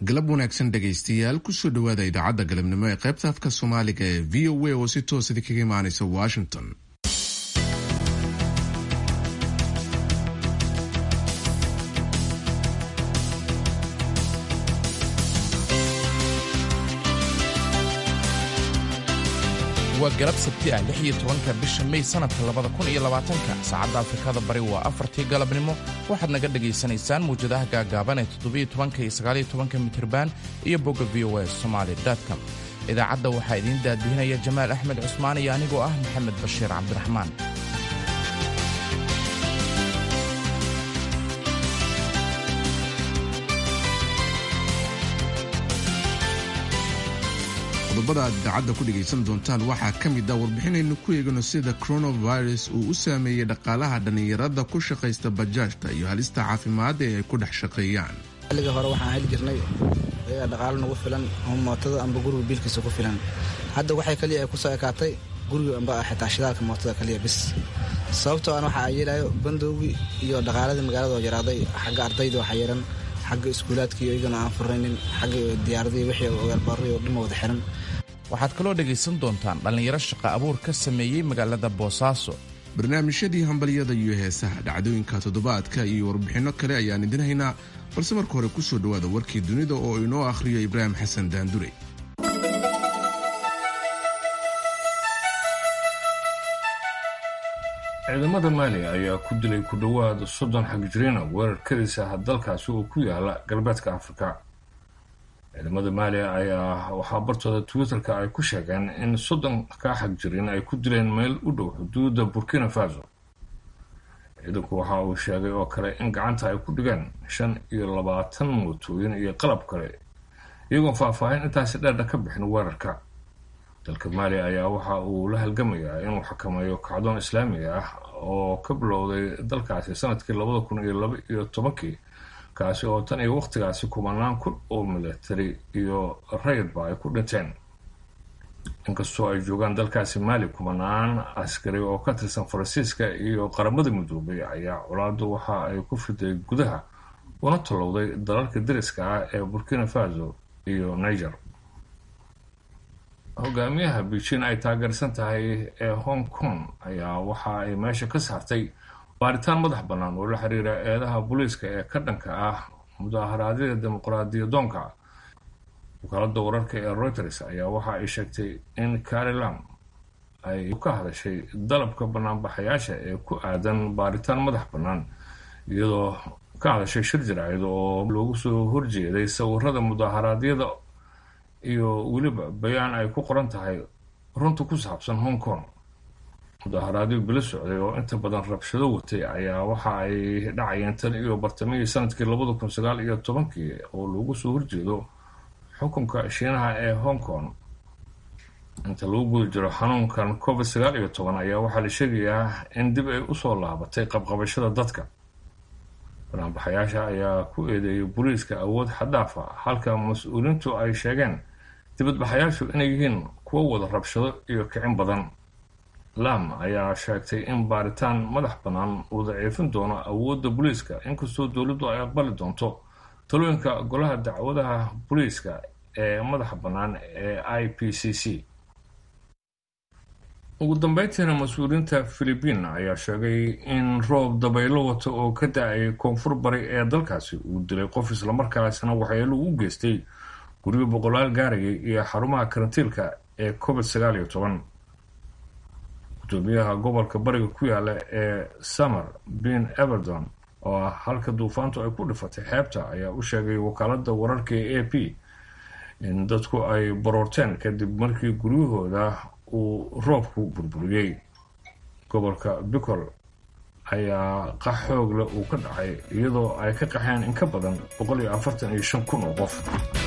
galab wanaagsan dhegaystayaal kusoo dhowaada idaacadda galabnimo ee qaybta afka soomaaliga ee v o a oo si toos idinkaga imaanaysa washington waa galab sabti ah lix iyo tobanka bisha may sanadka labada kun iyo labaatanka saacadda afrikada bari waa afartii galabnimo waxaad naga dhegaysanaysaan muwjadaha gaagaaban ee toddobiyo tobanka iyo sagaaliyo tobanka mitriban iyo bogga v o a somaali com idaacadda waxaa idiin daadbihinaya jamaal axmed cusmaan iyo anigoo ah maxamed bashiir cabdiraxmaan qodobada aad idaacadda ku dhegaysan doontaan waxaa ka mid ah warbixinaynu ku eegano sida coronavirus uu u saameeyey dhaqaalaha dhallinyarada ku shaqaysta bajaajta iyo halista caafimaad ee ay ku dhex shaqeeyaan xilliga hore waxaan heli jirnay ayaga dhaqaalo nagu filan ama mootada amba guriga biilkiisa ku filan hadda waxay kaliya ay kusoo ekaatay guriga amba xitaa shidaalka mootada kaliya bis sababtoo aan waxaa yeelayo bandowgii iyo dhaqaaladii magaalada oo yaraaday xagga ardayda waxaa yaran xagga iskuulaadkii iyagana aan furaynin xagga diyaaradii wixii ogaalbaarray oo dhan wada xiran waxaad kaloo dhegaysan doontaan dhallinyaro shaqa abuur ka sameeyey magaalada boosaaso barnaamijyadii hambalyada iyo heesaha dhacdooyinka toddobaadka iyo warbixinno kale ayaan idin haynaa balse marka hore kusoo dhowaada warkii dunida oo inoo akhriyo ibraahim xasan daandure ciidamada maaliya ayaa ku dilay ku dhowaad soddon xagjiriina weerar kadis ah dalkaasi oo ku yaala galbeedka afrika ciidamada maaliya ayaa waxaa bartooda twitter-ka ay ku sheegeen in soddonka xagjiriin ay ku dileen meel u dhow xuduudda burkina faso ciidanku waxa uu sheegay oo kale in gacanta ay ku dhigeen shan iyo labaatan mootooyin iyo qalab kale iyagoon faahfaahin intaasi dheerdha ka bixin weerarka dalka maaliya ayaa waxa uu la halgamayaa inuu xakameeyo kacdoon islaamiga ah oo ka bilowday dalkaasi sanadkii labada kun iyo laba iyo tobankii kaasi oo tan iyo wakhtigaasi kumanaan kun oo milatari iyo rayidba ay ku dhinteen inkastoo ay joogaan dalkaasi maali kumanaan askari oo ka tirsan faransiiska iyo qaramada midoobay ayaa colaadu waxa ay ku fiday gudaha una tallowday dalalka dariska ah ee burkina faso iyo niger hogaamiyaha beijing ay taageersan tahay ee hong kong ayaa waxa ay meesha ka saartay baaritaan madax bannaan oo la xiriira eedaha booliiska ee ka dhanka ah mudaharaadyada dimuqraadiyadoonka wakaalada wararka ee reuters ayaa waxa ay sheegtay in carilam ay ka hadashay dalabka banaanbaxayaasha ee ku aadan baaritaan madax bannaan iyadoo ka hadashay shir jaraacid oo loogu soo horjeeday sawirada mudaharaadyada iyo weliba bayaan ay ku qoran tahay runta ku saabsan hong kong mudaharaadyo bilo socday oo inta badan rabshado watay ayaa waxa ay dhacayeen tan iyo bartamihii sanadkii labada kun sagaal iyo tobankii oo loogu soo horjeedo xukunka shiinaha ee hong kong inta lagu guda jiro xanuunkan covid sagaal iyo toban ayaa waxaa la sheegayaa in dib ay usoo laabatay qabqabashada dadka banaanbaxayaasha ayaa ku eedeeyay booliiska awood xaddaaf a halka mas-uuliintu ay sheegeen dibadbaxayaashu inay yihiin kuwo wada rabshado iyo kicin badan lam ayaa sheegtay in baaritaan madax bannaan uu daciifin doono awoodda booliiska inkastoo dowladdu ay aqbali doonto talooyinka golaha dacwadaha booliiska ee madaxa bannaan ee i p c c ugu dambeyntiina mas-uuliyiinta philibiin ayaa sheegay in roob dabaylo wata oo ka da-ay koonfur bari ee dalkaasi uu dilay qof islamarkaasna waxyeelo u geystay guryo boqolaal gaarayay iyo xarumaha karantiilka ee covid sagaal iyo toban gudoomiyaha gobolka bariga ku yaala ee summer bin everdon oo ah halka duufaantu ay ku dhifatay xeebta ayaa u sheegay wakaalada wararka ee a p in dadku ay baroorteen kadib markii guryahooda uu roobku burburiyey gobolka bicol ayaa qax xoog leh uu ka dhacay iyadoo ay ka qaxeen in ka badan boqol iyo afartan iyo shan kun oo qof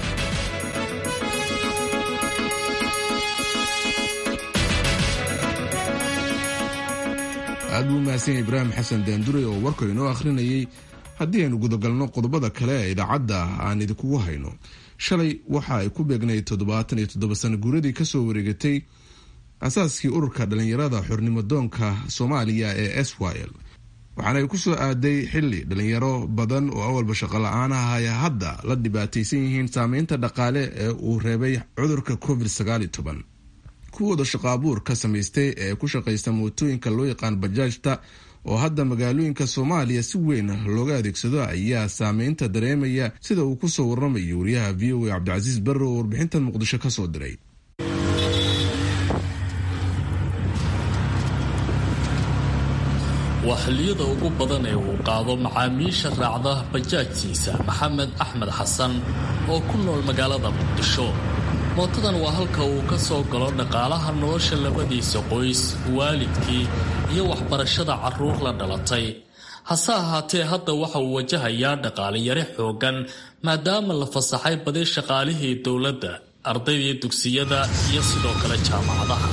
aad buu umahadsan ibraahim xasan daandure oo warka inoo akhrinayay haddii aynu gudagalno qodobada kale ee idaacadda aan idinkugu hayno shalay waxa ay ku beegnayd toddobaatan iyo toddoba sano guuradii kasoo wareegatay asaaskii ururka dhallinyarada xornimo doonka soomaaliya ee swil waxaana ay ku soo aaday xili dhalinyaro badan oo awalba shaqo la-aan ah ay hadda la dhibaataysan yihiin saameynta dhaqaale ee uu reebay cudurka covid kuwooda shaqo abuur ka samaystay ee ku shaqaysta mootooyinka loo yaqaan bajaajta oo hadda magaalooyinka soomaaliya si weyn looga adeegsado ayaa saameynta dareemaya sida uu ku soo waramayo wariyaha v o a cabdicasiis barre oo warbixintan muqdisho ka soo diray waa xilliyada ugu badan ee uu qaado macaamiisha raacda bajaajtiisa maxamed axmed xasan oo ku nool magaalada muqdisho mootadan waa halka uu ka soo galo dhaqaalaha nolosha labadiisa qoys waalidkii iyo waxbarashada carruur la dhalatay hase ahaatee hadda waxa uu wajahayaa dhaqaaliyare xooggan maadaama la fasaxay badi shaqaalihii dowladda ardaydii dugsiyada iyo sidoo kale jaamacadaha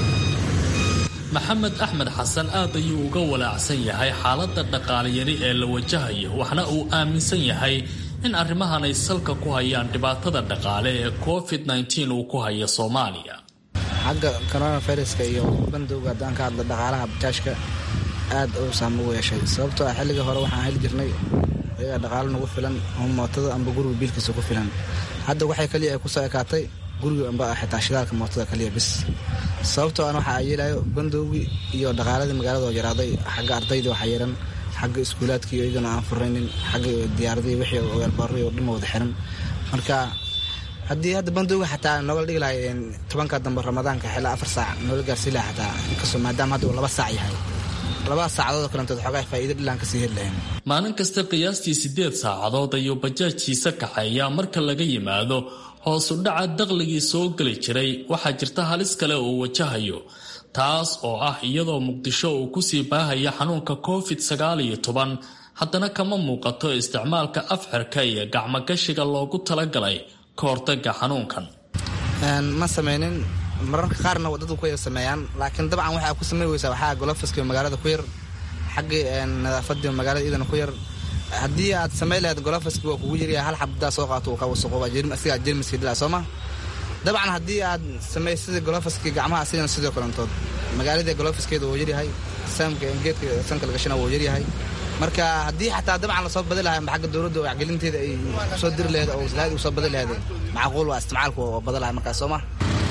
maxamed axmed xasan aad ayuu uga walaacsan yahay xaaladda dhaqaaliyari ee la wajahayo waxna uu aaminsan yahay in arrimahan ay salka ku hayaan dhibaatada dhaqaale ee covid -19 uu ku hayo soomaaliya xagga coronaviruska iyo bandowga haddaan ka hadla dhaqaalaha bajaajka aad uu saamo u yeeshay sababtoo ah xilligii hore waxaan heli jirnay ayagaa dhaqaalo nagu filan oo mootada amba guriga biilkiisa ku filan hadda waxay kaliya ay kusoo ekaatay guriga amba xitaa shidaalka mootada kaliya bis sababtoo an waxa yeelayo bandowgii iyo dhaqaaladii magaalada oo yaraaday xagga ardaydii waxaa yaran xagga iskuulaadkii iyagana aan furaynin xagga diyaaradii wixii weelbaarri oo dhan wada xiran marka haddii hadda bandowga xataa nooga dhigi lahay tobanka dambe ramadaanka xilaa afar saac noola gaarsii laha xataa inkastoo maadaama hadda uu laba saac yahay labada saacadood oo kalantood xoogaa faa'iido dhilaan kasii heli lahayn maalin kasta qiyaastii siddeed saacadood ayuu bajaajkiisa kaxeeyaa marka laga yimaado hoosu dhaca daqligii soo geli jiray waxaa jirta halis kale uu wajahayo taas oo ah iyadoo muqdisho uu kusii baahaya xanuunka covid sagaal iyo toban haddana kama muuqato isticmaalka afxirka iyo gacmogashiga loogu talagalay ka hortaga xanuunkan ma samaynin mararka qaarna dadku ku yar sameeyaan laakiin dabcan waxaa ku samey weysaa waxaa golofiska magaalada ku yar xaggii nadaafadii magaalada iyadana ku yar haddii aad samay lahayd golofiski waa kugu yaryahay hal xabdaa soo qaato uu ka wasaqooba asigaa jermiska dilaa soo ma dabcan haddii aad samey sida golofiski gacmaha asigana sidoo kalantood magaaladii golofiskeeda wuu yaryahay saamka geedka sanka lagashana wuu yaryahay marka haddii xataa dabcan lasoo badi lahay amba xagga dowladda wacgelinteeda ay soo diri laheed oo waslaad uu soo badi laheed macquul waa isticmaalku oo bada lahay markaas soo ma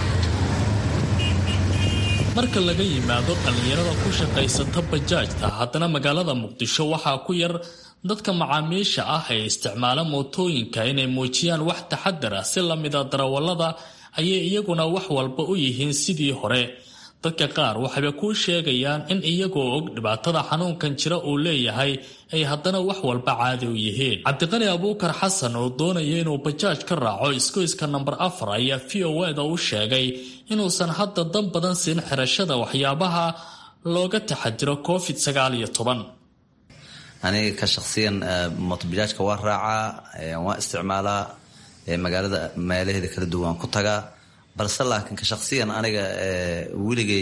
marka laga yimaado dhallinyarada ku shaqaysata bajaajta haddana magaalada muqdisho waxaa ku yar dadka macaamiisha ah ee isticmaala mootooyinka inay muujiyaan wax taxadar ah si lamida darawallada ayay iyaguna wax walba u yihiin sidii hore dadka qaar waxayba kuu sheegayaan in iyagoo og dhibaatada xanuunkan jira uu leeyahay ay haddana wax walba caadi u yihiin cabdiqani abuukar xasan oo doonaya inuu bajaaj ka raaco iskoyska namber afar ayaa v o eda u sheegay inuusan hadda dan badan siin xirashada waxyaabaha looga taxadiro covid sagaal iyo toban aniga ka shaqsiyan mootobajaajka waa raacaa waa isticmaalaa magaalada meelaheeda kala duwan ku tagaa balse laakiin ka shaqsiyan aniga weligay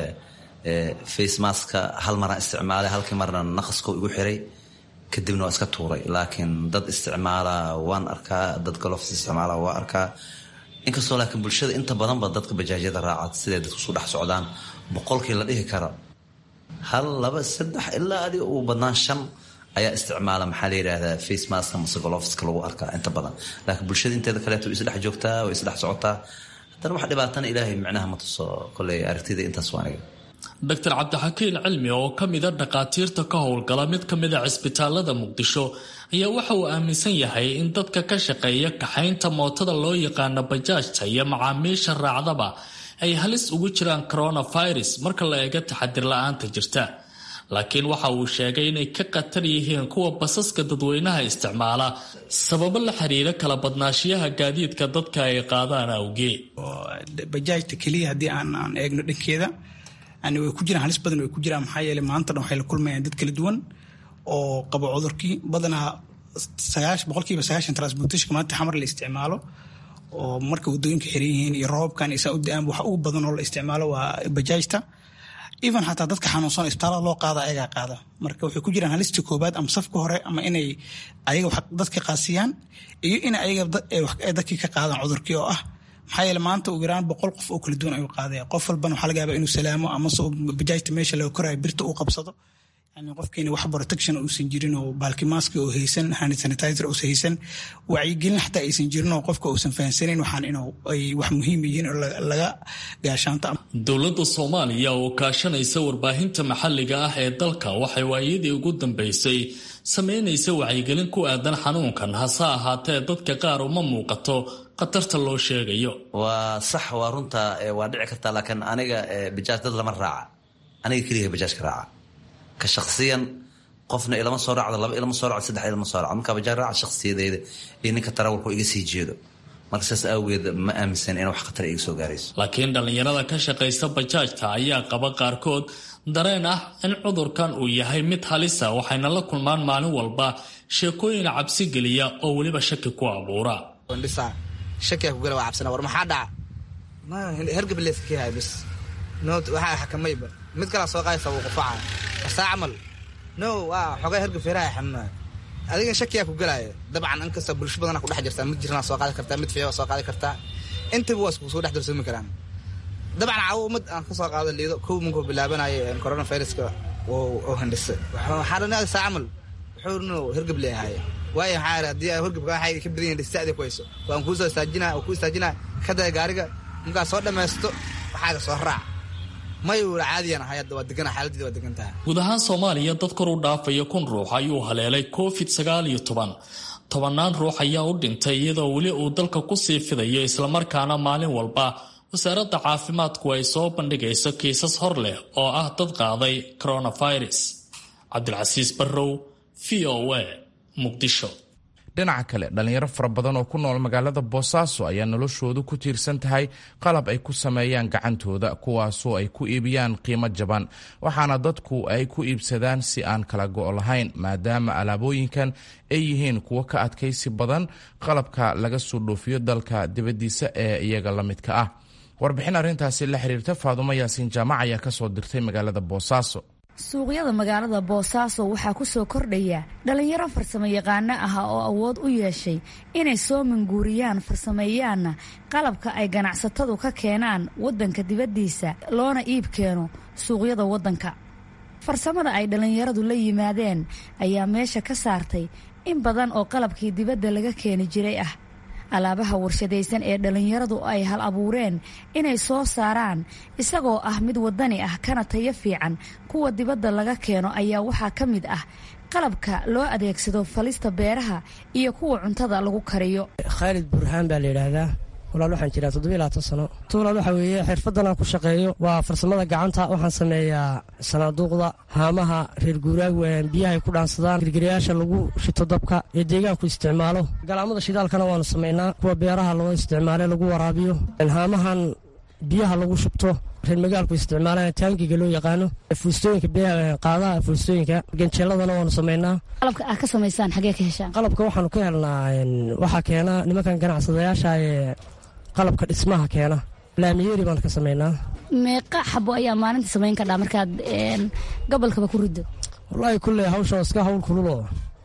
facemaska hal maraan isticmaalay halkii marna naqasko igu xiray kadibna waa iska tuuray laakiin dad isticmaala waan arkaa dad golofs isticmaala waa arkaa inkastoo laakiin bulshada inta badanba dadka bajaajyada raaca siday dadku isu dhex socdaan boqolkii la dhihi karo hal laba saddex ilaa adi ugu badnaan shan ayaa isticmaala maxaa la yidhaahdaa facemaska mase golofska lagu arkaa inta badan laakiin bulshada inteeda kaleeto way isdhex joogtaa way isdhex socotaa haddana wax dhibaatana ilaahay micnaha ma tuso koley aragtida intaas waa aniga doctor cabdixakiin cilmi oo ka mida dhakhaatiirta ka howlgala mid ka mida cisbitaalada muqdisho ayaa waxa uu aaminsan yahay in dadka ka shaqeeya kaxaynta mootada loo yaqaano bajaajta iyo macaamiisha raacdaba ay halis ugu jiraan coronavirus marka la eega taxadir la-aanta jirta laakiin waxa uu sheegay inay ka khatar yihiin kuwa basaska dadweynaha isticmaala sababo la xiriira kala badnaashiyaha gaadiidka dadka ay qaadaan awgeed bajaajta keliya haddii aan aan eegno dhankeeda yani way ku jiraan halis badan way ku jiraan maxaa yeeley maanta dhan waxay la kulmayaan dad kala duwan oo qabo cudurkii badanaa sagaash boqolkiiba sagaashan transportationka maanta xamar la isticmaalo oo marka wadooyinka xiran yihiin iyo roobkan isaa u da-aan waxa ugu badan oo la isticmaalo waa bajaajta even xataa dadka xanuunsan isbitaalada loo qaada ayagaa qaada marka waxay ku jiraan halista koobaad ama safka hore ama inay ayaga dadka qaasiyaan iyo in ayaga dadkii ka qaadaan cudurkii oo ah maxaa yeele maanta ugu yaraan boqol qof oo kala duwan ayuu qaadaya qof walbana waxaa laga yaabaa inuu salaamo amase bajaajta meesha laga koraayo birta uu qabsado yani qofkeena wax protection uusan jirin oo baalki maaska oo haysan hand sanitizer uusan haysan wacyigelin xataa aysan jirin oo qofka uusan fahansanayn waxaan inuu ay wax muhiim yihiin oo laga gaashaanto dowladda soomaaliya oo kaashanaysa warbaahinta maxalliga ah ee dalka waxay waayadii ugu dambeysay sameynaysa wacyigelin ku aadan xanuunkan hase ahaatee dadka qaar uma muuqato khatarta loo sheegayo waa sax waa runta waa dhici kartaa laakiin aniga bajaaj dad lama raaca aniga keliga bajaajka raaca ka shaksiyan qofna ilama soo raacdo laba ilama soo racdo saddex ilama soo racdo marka bajaaj raaca shaksiyadeyda iyo ninka tarawalku iga sii jeedo marka saas awgeed ma aaminsan in wax khatar iga soo gaarayso laakiin dhallinyarada ka shaqaysa bajaajta ayaa qaba qaarkood dareen ah in cudurkan uu yahay mid halisa waxayna la kulmaan maalin walba sheekooyin cabsi geliya oo weliba shaki ku abuura shakiyaa kugala waa cabsana war maxaa dhaca hergab leeskayahay bis no waxaa xakamayba mid kalaa soo qaadaysa wuu qufacaya asaa camal no waa xogay hergab feeraha xanuunaya adiga shakiyaa ku galaya dabcan inkastoo bulsho badana kudhex jirtaa mid jirnaa soo qaadi kartaa mid fiiba soo qaadi kartaa intaba waa isku soo dhex darsoomi karaan dabcan caawo ummad aan ka soo qaado liido kow munkuu bilaabanaya coronaviruska oo handhisa waxaa dhan saa camal wuxuu no hergab leeyahay waayo maxaa haddii horgabka waxay ka badan yihin dhistaadi ku hayso waan kuu soo istaajinaa oo kuu istaajinaa ka daya gaariga markaa soo dhammaysto waxaaga soo raac may uula caadiyan ahay hadda waa degana xaaladdeeda waa degan tahay guud ahaan soomaaliya dad kor u dhaafaya kun ruux ayuu haleelay covid sagaal iyo toban tobannaan ruux ayaa u dhintay iyadoo weli uu dalka kusii fidayo islamarkaana maalin walba wasaaradda caafimaadku ay soo bandhigayso kiisas hor leh oo ah dad qaaday coronavirus cabdilcasiis barrow v o a muqdisho dhinaca kale dhallinyaro fara badan oo ku nool magaalada boosaaso ayaa noloshoodu ku tiirsan tahay qalab ay ku sameeyaan gacantooda kuwaasoo ay ku iibiyaan qiimo jaban waxaana dadku ay ku iibsadaan si aan kala go' lahayn maadaama alaabooyinkan ay yihiin kuwo ka adkaysi badan qalabka laga soo dhoofiyo dalka dibaddiisa ee iyaga la midka ah warbixin arrintaasi la xiriirta faadumo yaasiin jaamac ayaa ka soo dirtay magaalada boosaaso suuqyada magaalada boosaaso waxaa ku soo kordhaya dhallinyaro farsamo yaqaano ah oo awood u yeeshay inay soo manguuriyaan farsameeyaanna qalabka ay ganacsatadu ka keenaan waddanka dibaddiisa loona iib keeno suuqyada waddanka farsamada ay dhallinyaradu la yimaadeen ayaa meesha ka saartay in badan oo qalabkii dibadda laga keeni jiray ah alaabaha warshadaysan ee dhallinyaradu ay hal abuureen inay soo saaraan isagoo ah mid waddani ah kana tayo fiican kuwa dibadda laga keeno ayaa waxaa ka mid ah qalabka loo adeegsado falista beeraha iyo kuwa cuntada lagu kariyo khaalid burhaan baa la yidhaahdaa walaal waxaan jiraa toddobiy labaatan sano tuulaal waxaa weeye xirfaddan aan ku shaqeeyo waa farsamada gacanta waxaan sameeyaa sanaaduuqda haamaha reer guuraag biyahay ku dhaansadaan girgirayaasha lagu shito dabka ee deegaanku isticmaalo galaamada shidaalkana waanu samaynaa kuwa beeraha loo isticmaale lagu waraabiyo haamahan biyaha lagu shubto reer magaalku isticmaalaan taangiga loo yaqaano fuustooyinka qaadaha fuustooyinka ganjeeladana waanu samaynaa qalabka aad ka samaysaan xagee ka heshaan qalabka waxaanu ka helnaa waxaa keena nimankan ganacsadayaasha ee qalabka dhismaha keena laamiyeeri baanu ka samaynaa meeqa xabo ayaa maalinta samayn kadhaa markaad gobolkaba ku riddo wallaahi kulley hawsha iska hawl kululoo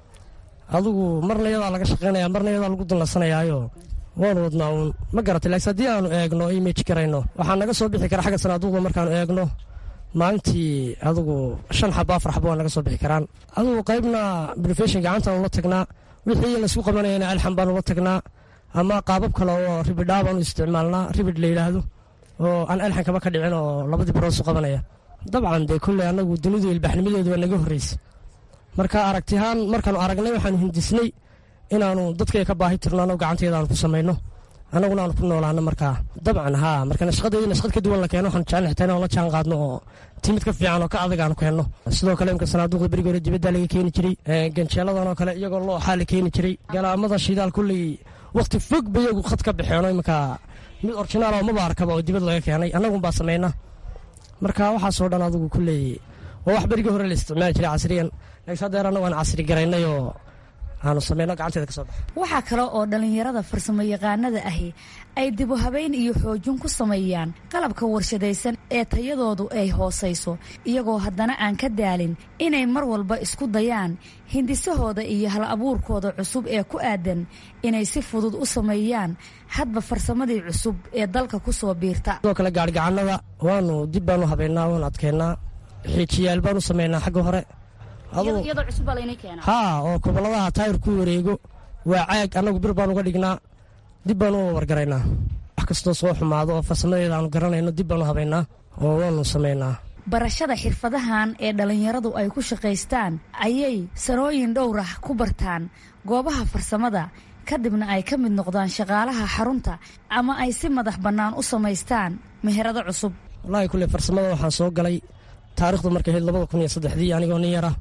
adigu marna iyadaa laga shaqaynaya marna iyadaa lagu dulnasanayaayo waanu wadnaa uun ma garatay laakiin haddii aanu eegno image karayno waxaa naga soo bixi kara xagga sanaaduuqda markaanu eegno maalintii adigu shan xabo afar xabo waa naga soo bixi karaan adigu qaybna brofeshin gacantaanu la tagnaa wixii laysku qabanayana alxan baanu la tagnaa ama qaabab kale oo ribidhaa baanu isticmaalnaa ribid la yidhaahdo oo aan alxan kaba ka dhicin oo labadii baroosu qabanaya dabcan dee kolley annagu dunidu ilbaxnimadeedu waa naga horreysa marka aragtihaan markaanu aragnay waxaanu hindisnay inaanu dadkay ka baahi tirno annagu gacanteeda aanu ku samayno annaguna aanu ku noolaano markaa dabcan haa marka nashqadeeda nashqad ka duwan la keeno waxaanu jecel xitaa inaan la jaan qaadno oo timid ka fiican oo ka adag aanu keenno sidoo kale imka sanaaduuqda berigi hore dibadda laga keeni jiray ganjeeladan oo kale iyagoo looxaa la keeni jiray galaamada shidaal kulley wakhti fog ba iyagu khad ka baxeeno iminka mid orjinaal oo maba arkaba oo dibad laga keenay annagunbaa samayna marka waxaasoo dhan adigu kulley waa wax berigii hore la isticmaali jiray casriyan laakiin haddeer annagu aan casri garaynay oo aanu samayno gacanteeda ka soo baxa waxaa kale oo dhallinyarada farsamo yaqaanada ahi ay dibu habeyn iyo xoojin ku sameeyaan qalabka warshadaysan ee tayadoodu ay hoosayso iyagoo haddana aan ka daalin inay mar walba isku dayaan hindisahooda iyo hal abuurkooda cusub ee ku aadan inay si fudud u sameeyaan hadba farsamadii cusub ee dalka ku soo biirta sidoo kale gaarigacannada waanu dib baanu habeynaa waanu adkeynaa xiijiyaal baanu samaynaa xagga hore haa oo goboladaha taayir ku wareego waa caag annagu bir baan uga dhignaa dib baan u wargaraynaa wax kastoo soo xumaado oo farsamadeeda aanu garanayno dib baan u habaynaa oo waanu samaynaa barashada xirfadahan ee dhallinyaradu ay ku shaqaystaan ayay sanooyin dhowrah ku bartaan goobaha farsamada kadibna ay ka mid noqdaan shaqaalaha xarunta ama ay si madax bannaan u samaystaan meherado cusub wallaahi kulle farsamada waxaan soo galay taarikhdu markay ahayd labada kun iyo saddexdii anigoo nin yara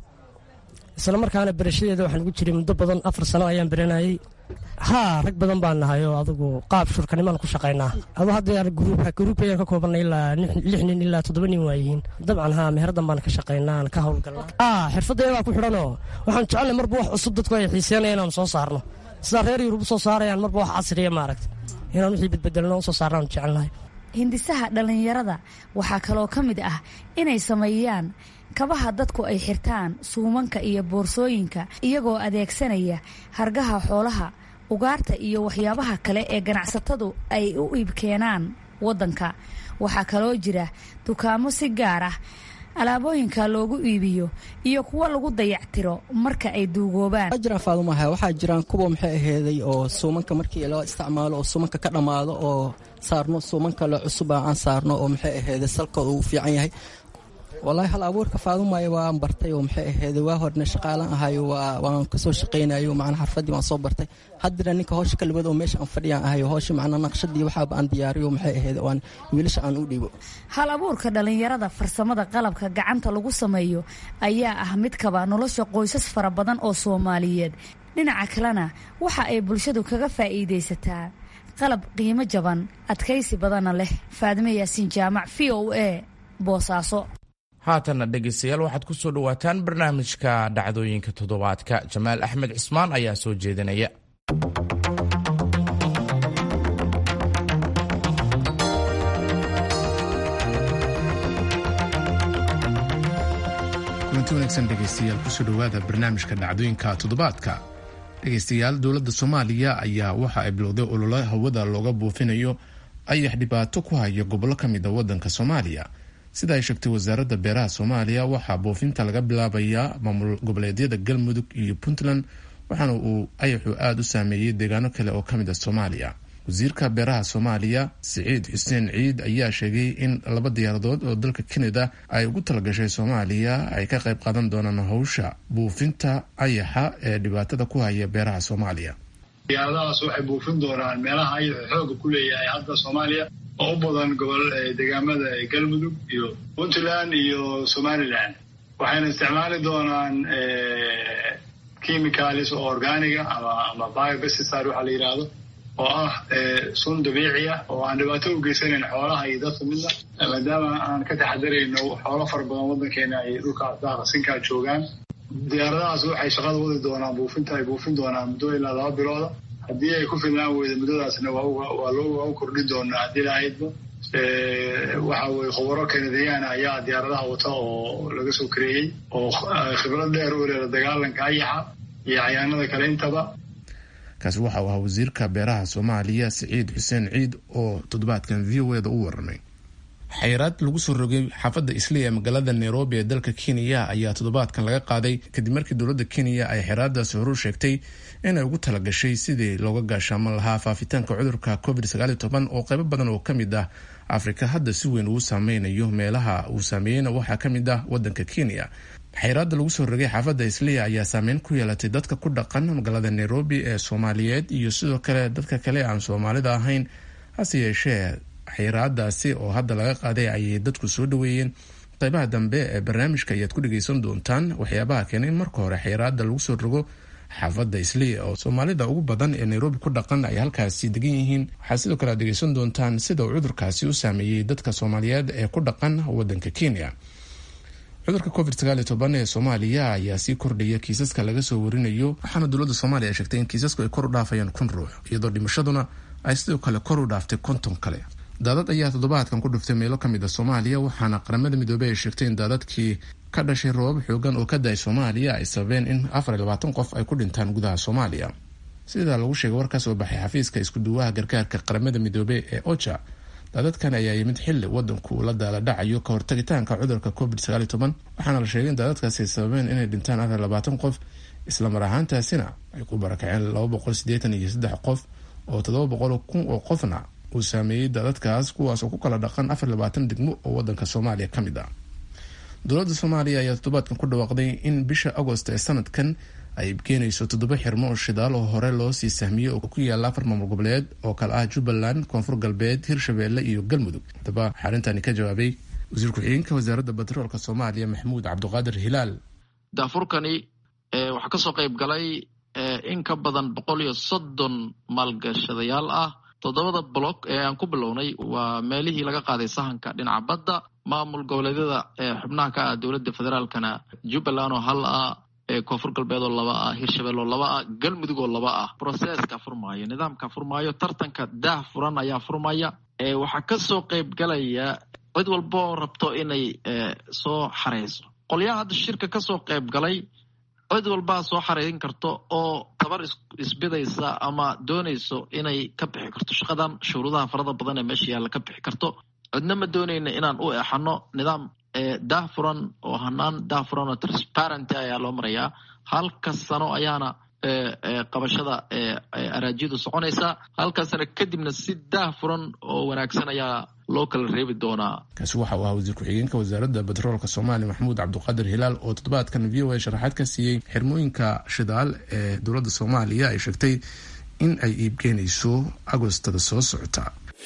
isla markaana berashadeeda waxaan ugu jiray muddo badan afar sano ayaan beranayey haa rag badan baan nahay oo adugu qaab shurkanimaan ku shaqaynaa adu hadda gruub ayaan ka koobanay ilaa lix nin ilaa toddoba nin waayihiin dabcan haa meheradan baan ka shaqaynaa aan ka howlgalnaa haa xirfaddeedaa ku xidhanoo waxaan jecelnay marba wax cusub dadku ay xiiseenaya inaanu soo saarno sidaa reer yurub u soo saarayaan marba wax casriya maaragta inaan wixii bedbedelno u soo saarnaanu jecelnahay hindisaha dhallinyarada waxaa kaloo ka mid ah inay sameeyaan kabaha dadku ay xirtaan suumanka iyo boorsooyinka iyagoo adeegsanaya hargaha xoolaha ugaarta iyo waxyaabaha kale ee ganacsatadu ay u iibkeenaan waddanka waxaa kaloo jira dukaamo si gaar ah alaabooyinka loogu iibiyo iyo kuwo lagu dayactiro marka ay duugoobaan jiraan faadumaha waxaa jiraan kuwa maxay aheeday oo suumanka markii loo isticmaalo oo suumanka ka dhammaado oo saarno suumanka le cusuba aan saarno oo maxay aheeday salkooda uu fiican yahay wallaahi hal abuurka faadumaayo waan bartay oo maxay aheeday waa horna shaqaalan ahayo waan kasoo shaqaynayo macnaa xarfadii waan soo bartay haddira ninka howsha ka libad oo meesha aan fadhiyaan ahayo howsha macnaa naqshadii waxaaba aan diyaariyo maxay aheeday waan wiilasha aan u dhiibo hal abuurka dhallinyarada farsamada qalabka gacanta lagu sameeyo ayaa ah mid kaba nolosha qoysas fara badan oo soomaaliyeed dhinaca kalena waxa ay bulshadu kaga faa'iidaysataa qalab qiimo jaban adkaysi badanna leh faadime yaasiin jaamac v o a boosaaso haatanna dhegaystayaal waxaad ku soo dhowaataan barnaamijka dhacdooyinka toddobaadka jamaal axmed cismaan ayaa soo jeedinaya kulanti wanaagsan dhegaystayaal kusoo dhowaada barnaamijka dhacdooyinka toddobaadka dhegaystayaal dowladda soomaaliya ayaa waxa ay bilowday ololo hawada looga buufinayo ayax dhibaato ku haya gobollo ka mid a waddanka soomaaliya sida ay sheegtay wasaaradda beeraha soomaaliya waxaa buufinta laga bilaabayaa maamul goboleedyada galmudug iyo puntland waxaana uu ayaxu aada u saameeyey deegaano kale oo ka mid a soomaaliya wasiirka beeraha soomaaliya siciid xuseen ciid ayaa sheegay in laba diyaaradood oo dalka kanada ay ugu talagashay soomaaliya ay ka qayb qaadan doonaan howsha buufinta ayaxa ee dhibaatada ku haya beeraha soomaaliya diyaaradahaas waxay buufin doonaan meelaha ayaxu xooga ku leeyahay hadda soomaaliya oo u badan gobol deegaamada galmudug iyo puntland iyo somalilan waxayna isticmaali doonaan chemicalis oo organiga ama ama biobesticide waxaa la yidhaahdo oo ah sun dabiici ah oo aan dhibaato u geysanayn xoolaha iyo dadka midna maadaama aan ka taxadarayno xoolo fara badan waddankeena ay dhulka daaqasinkaa joogaan diyaaradahaas waxay shaqada wadi doonaan buufinta ay buufin doonaan muddo ilaa laba bilooda haddii ay ku filnaan weyda muddadaasna waa loo kordhin doonaa haddii lahaydba waxa weye khubaro kanadiyaana ayaa diyaaradaha wata oo laga soo kareeyey oo khibrad dheer u leeda dagaalanka ayaxa iyo cayaanada kale intaba kaasi waxa uu ahaa wasiirka beeraha soomaaliya siciid xuseen ciid oo toddobaadkan v o eda u waramay xayiraad lagu soo rogay xaafadda islii ee magaalada nairobi ee dalka kenya ayaa toddobaadkan laga qaaday kadib markii dowladda kenya ay xayiraadaasi horu sheegtay inay ugu talagashay sidii looga gaashaaman lahaa faafitaanka cudurka covid oo qaybo badan oo ka mid ah afrika hadda si weyn ugu saameynayo meelaha uu saameeyeyna waxaa ka mid ah wadanka kenya xayiraada lagu soo rogay xaafadda isliya ayaa saameyn ku yeelatay dadka ku dhaqan magaalada nairobi ee soomaaliyeed iyo sidoo kale dadka kale aan soomaalida ahayn hase yeeshee xayiraadaasi oo hadda laga qaaday ayay dadku soo dhaweeyeen qeybaha dambe ee barnaamijka ayaad ku dhageysan doontaan waxyaabaha keenay in marka hore xayiraada lagu soo rogo xaafadda isliya oo soomaalida ugu badan ee nairobi ku dhaqan ay halkaasi degan yihiin waxaad sidoo kale ad dhegeysan doontaan sida uu cudurkaasi u saameeyey dadka soomaaliyeed ee ku dhaqan wadanka kenya cudurka covid ee soomaaliya ayaa sii kordhaya kiisaska laga soo warinayo waxaana dowladda soomaaliya ay sheegtay in kiisasku ay kor u dhaafayaan kun ruux iyadoo dhimashaduna ay sidoo kale kor u dhaaftay konton kale daadad ayaa toddobaadkan ku dhuftay meelo kamid a soomaaliya waxaana qaramada midoobey ay sheegtay in daadadkii ka dhashay roobab xoogan oo ka da-ay soomaaliya ay sababeen in afar iyo labaatan qof ay ku dhintaan gudaha soomaaliya sidaa lagu sheegay war ka soo baxay xafiiska iskuduwaha gargaarka qaramada midoobey ee oja daadadkan ayaa yimid xili wadanku uu la daala dhacayo ka hortagitaanka cudurka covid sagaal iyo toban waxaana la sheegay in daadadkaasi ay sababeen inay dhintaan afar labaatan qof islamar ahaantaasina ay ku barakaceen laba boqol sideetan iyo saddex qof oo toddoba boqol kun oo qofna uu saameeyey daadadkaas kuwaas oo ku kala dhaqan afar labaatan degmo oo wadanka soomaaliya ka mid ah dowladda soomaaliya ayaa toddobaadkan ku dhawaaqday in bisha agost ee sanadkan ay keenayso toddoba xirmo oo shidaal oo hore loo sii sahmiyey oo ku yaala afar maamul goboleed oo kale ah jubbaland koonfur galbeed hirshabeelle iyo galmudug haddaba waxaa arrintaani ka jawaabay wasiir ku-xigeenka wasaaradda batroolka soomaaliya maxamuud cabdiqaadir hilaal daafurkani waxaa kasoo qayb galay in ka badan boqol iyo soddon maalgashadayaal ah toddobada block ee aan ku bilownay waa meelihii laga qaaday sahanka dhinaca badda maamul goboleedyada xubnaha ka ah dowladda federaalkana jubbaland oo hal ah koonfur galbeed oo laba ah hirshabelle oo laba ah galmudug oo laba ah processka furmaayo nidaamka furmaayo tartanka daah furan ayaa furmaya waxaa kasoo qayb galaya cid walba oo rabto inay soo xareyso qolyaha hadda shirka kasoo qayb galay cid walbaa soo xareerin karto oo tabar isbidaysa ama doonayso inay ka bixi karto shaqadan shuruudaha farada badan ee meesha yaalla ka bixi karto cidna ma doonayna inaan u exano nidaam daah furan oo hanaan daah furan oo transparenty ayaa loo marayaa halka sano ayaana qabashada araajiyadu soconaysaa halka sano kadibna si daah furan oo wanaagsan ayaa loo kala reebi doonaa kaasi waxa uu ahaa wasiir ku-xigeenka wasaaradda batroolka soomaaliya maxamuud cabdiqaadir hilaal oo toddobaadkan v o a sharaxaad ka siiyey xirmooyinka shidaal ee dowladda soomaaliya ay sheegtay in ay iibkeenayso agostada soo socota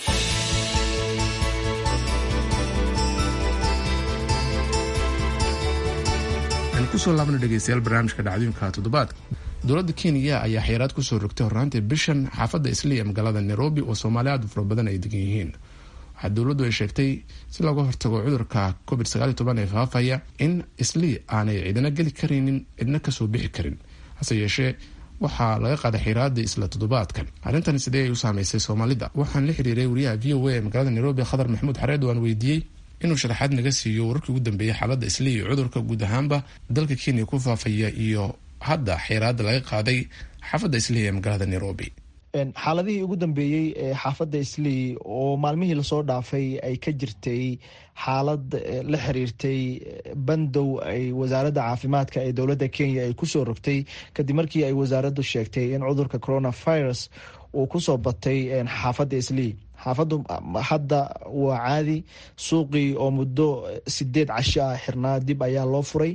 kusoo laabna dhegeystayaal barnaamijka dhacdooyinka toddobaadka dowladda kenya ayaa xayiraad kusoo rogtay hornaantii bishan xaafadda isliya magaalada nairobi oo soomaali aad u fara badan ay degan yihiin waxaa dowladdu ay sheegtay si looga hortago cudurka covid sagaal iyo toban ee faafaya in islii aanay cidina geli karaynin cidna kasoo bixi karin hase yeeshee waxaa laga qaaday xiraadii isla toddobaadkan arrintan sidee ay u saameysay soomaalida waxaan la xiriiray wariyaha v o a ee magaalada nairobi khadar maxamuud xareed waan weydiiyey inuu sharaxaad naga siiyo wararkii ugu dambeeyay xaaladda islii iyo cudurka guud ahaanba dalka kenya ku faafaya iyo hadda xiraada laga qaaday xaafadda islii ee magaalada nairobi xaaladihii ugu dambeeyey ee xaafadda islii oo maalmihii lasoo dhaafay ay ka jirtay xaalad la xiriirtay bandow ay wasaaradda caafimaadka ee dowladda kenya ay kusoo rogtay kadib markii ay wasaaraddu sheegtay in cudurka coronavirus uu kusoo batay xaafadda islii xaafaddu hadda waa caadi suuqii oo muddo sideed casho ah xirnaa dib ayaa loo furay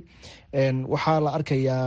waxaa la arkayaa